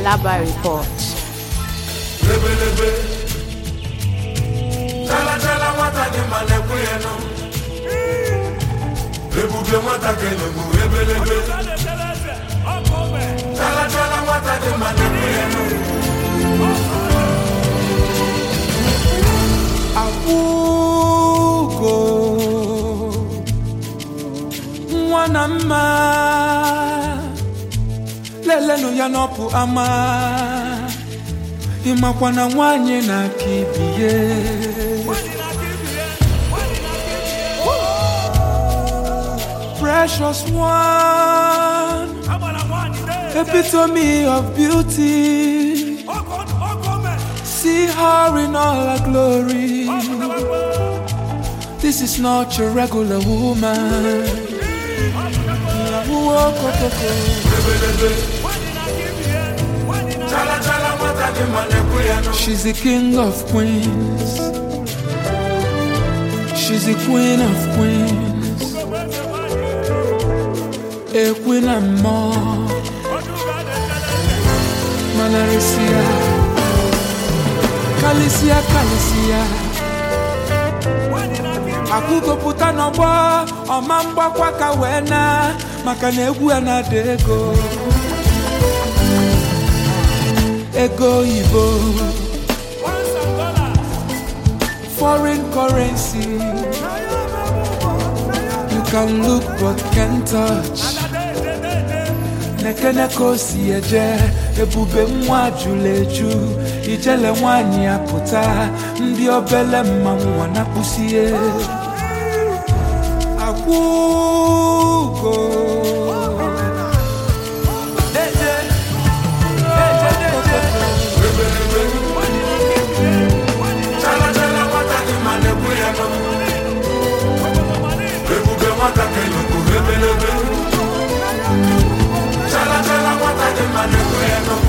Alaba Report. lebelebe chalachala nwata dị mma na-ekwe ya nụ ebube nwata kelegbu ebelebe chalachala nwata dị mma na-ekwe ya nụ akwụgo nwa na mma lelenụ ya n'ọpụ ama ịmakwa na nwanyị na-aka ibie precious one epitome of beauty see her in all her glory This is not your regular woman. ebelebe chalachala nwata dị mma na-ekwe ya nụ She's the king of queens. She's the queen of queens. A queen and more. Manarisia. Kalisia, Kalisia. akwụgopụta n'ọgbọ ọma mgbakwa ka wee na maka na egwu ya na-ada ego ego oyibo foreign currency you can look but can't touch nekene ka o si eje ebube nwa jụrụ eju ijele nwanyị ya pụta ndị obele mmanwụ ọ na-akpụsie akwụgo Deje, deje, deje. chalachala nwata dị mma na-ekwe ya nụ ebube nwata kelegbu ebelebe chalachala nwata dị mma na-ekwe ya nụ